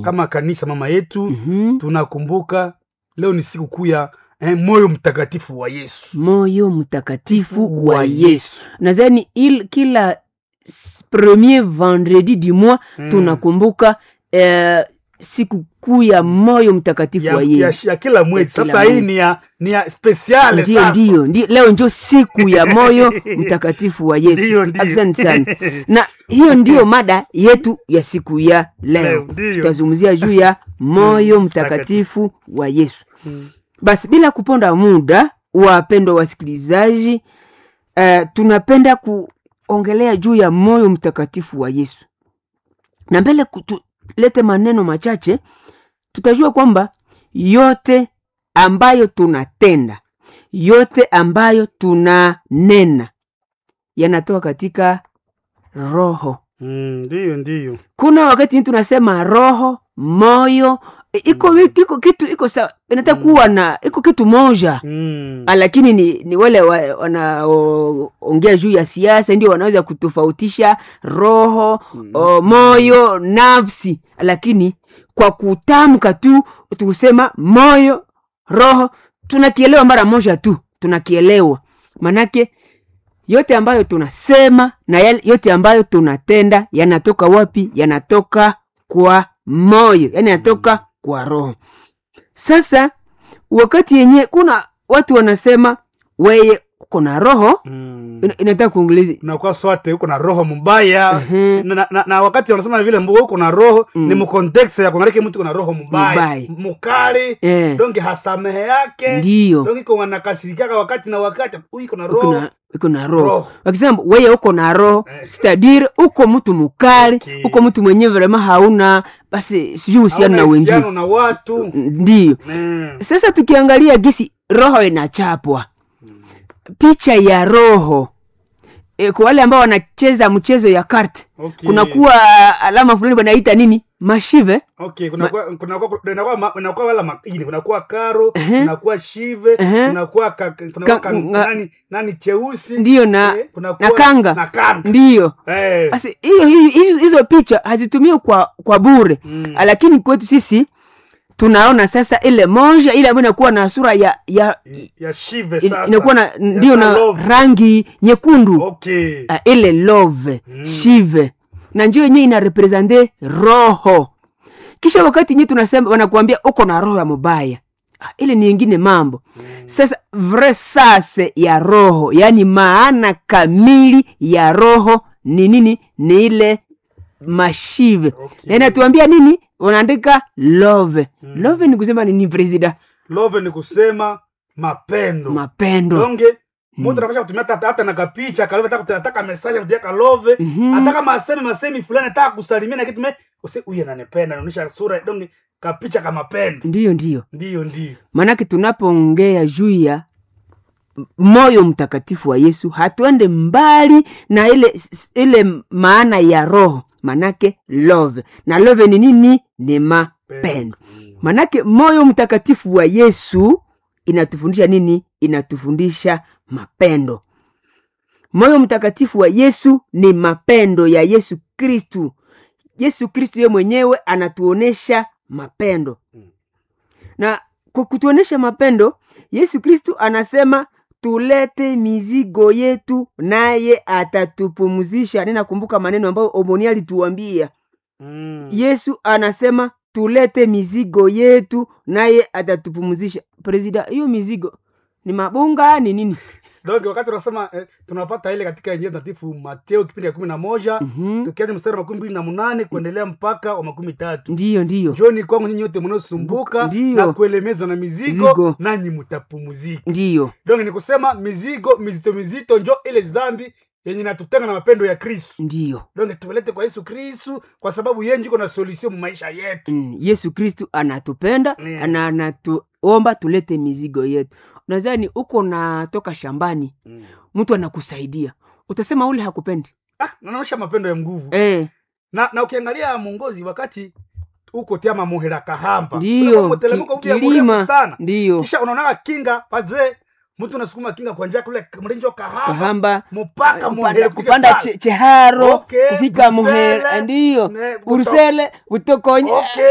kama kanisa mama yetu Mhm. tunakumbuka leo ni siku kuu ya eh, moyo mtakatifu wa yesu moyo mtakatifu wa Wa yesu nadhani il kila s- premier vendredi du mois Mm. tunakumbuka eh, siku kuu ya moyo mtakatifu ya, wa ya, yesu ya kila mwezi kila sasa hii mwezi. ni ya, ni ya spesiale ndio sasa. ndio ndio leo njo siku ya moyo mtakatifu wa yesu Ndio, ndio. asante sana na hiyo ndiyo mada yetu ya siku ya leo Leo, ndio. tutazungumzia juu ya moyo mtakatifu wa yesu Mm. basi bila kuponda muda wapendwa wasikilizaji uh, tunapenda kuongelea juu ya moyo mtakatifu wa yesu na mbele tulete maneno machache tutajua kwamba yote ambayo tunatenda yote ambayo tunanena yanatoka katika roho Mm, ndio ndio kuna wakati tunasema roho moyo e, iko vitu- iko kitu iko sawa inataka kuwa na iko kitu moja Mm. Ah, lakini ni, ni wale wa- wanaoongea juu ya siasa ndio wanaweza kutofautisha roho o, moyo nafsi lakini kwa kutamka tu tukusema moyo roho tunakielewa mara moja tu tunakielewa manake yote ambayo tunasema na yale- yote ambayo tunatenda yanatoka wapi yanatoka kwa moyo yani yanatoka kwa roho sasa wakati yenye kuna watu wanasema weye uko na roho Mm. ina- inataka kuongelezi unakuwa swate uko na roho mbaya Ehe. na, na, na wakati wanasema vile mbuga uko na roho Mm. ni mkontekst ya kuangalia mtu uko na roho mbaya Mbaya. mukali Eh. donge hasamehe yake Ndiyo. donge iko wanakasirikaka wakati na wakati huyu iko na uko roho na uko na roho Roho. wakisema weye uko na roho Eh. stadire uko mtu mukali Okay. uko mtu mwenye vrema hauna basi sijui uhusiano na Hauna wengine uhusiano na watu ndiyo Mm. sasa tukiangalia gisi roho inachapwa picha ya roho e, kwa wale ambao wanacheza mchezo ya kart Okay. kunakuwa alama fulani wanaita nini mashive okay kunakuwa kunakuwa kunakuwa ma- kunakuwa wala makini kunakuwa karo Ehe. kunakuwa shive Ehe. kunakuwa ka, kunakuwa Ka- ka, nga- nani nani cheusi ndiyo na, eh, kunakuwa na kanga na kanga ndiyo eh basi hiyo hiyo- hizo hizo picha hazitumiwi kwa kwa bure Mm. lakini kwetu sisi tunaona sasa ile moja ile ambayo inakuwa na sura ya ya ya shive in- sasa inakuwa na Ya ndio na love. rangi nyekundu okay uh, ile love Mm. shive na njo yenyewe ina represente roho kisha wakati nye tunasema wanakuambia uko na roho ya mubaya ah, ile ni ingine mambo sasa vre sase ya roho yaani maana kamili ya roho ni nini ni ile mashive Okay. na inatuambia nini wanaandika love love ni kusema nini presida love ni kusema mapendo mapendo donge mtu anapasha kutumia hata hata na kapicha kalove ataka ataka message kutia kalove Mhm. ataka masemi masemi fulani ataka kusalimia na kitu me use huyu ananipenda anaonyesha sura donge kapicha kama mapendo ndiyo ndiyo ndio ndio maanake tunapoongea juu ya moyo mtakatifu wa yesu hatuende mbali na ile ile maana ya roho manake love na love ni nini ni mapendo manake moyo mtakatifu wa yesu inatufundisha nini inatufundisha mapendo moyo mtakatifu wa yesu ni mapendo ya yesu kristu yesu kristu ye mwenyewe anatuonesha mapendo na kwa kutuonesha mapendo yesu kristu anasema tulete mizigo yetu naye atatupumzisha ninakumbuka maneno ambayo omoni alituambia mm. yesu anasema tulete mizigo yetu naye atatupumzisha presida hiyo mizigo ni mabunga ni nini donge wakati unasema eh, tunapata ile katika injili takatifu mateo kipindi ya kumi na moja Mhm. tukianza mstari wa makumi mbili na munane kuendelea mpaka wa makumi tatu ndiyo ndiyo njoni kwangu nyinyi wote mnaosumbuka Ndiyo. na kuelemezwa na mizigo, Mizigo. nanyi mtapumuzika ndiyo donge ni kusema mizigo mizito mizito njo ile zambi yenye inatutenga na mapendo ya kristu ndiyo donge tumelete kwa yesu kristu kwa sababu yeye njiko na solution mu maisha yetu mm, yesu kristu anatupenda Yeah. na anatuomba tulete mizigo yetu nadhani uko natoka shambani mtu anakusaidia utasema ule hakupendi ah, nanaosha mapendo ya nguvu eh, na, na ukiangalia mongozi wakati uko tiama muhera kahamba ndiyo Unakuwa mteremko ki, mpya mrefu kilima sana ndiyo kisha unaonaka kinga pazee mtu unasukuma kinga kwa njia kule mlinjo kahamba kahamba mpaka kupanda, muhere kufika kupanda pale. che, cheharo Okay, kufika Brusele, muhere ndiyo ne, buto- burusele butokonye Okay.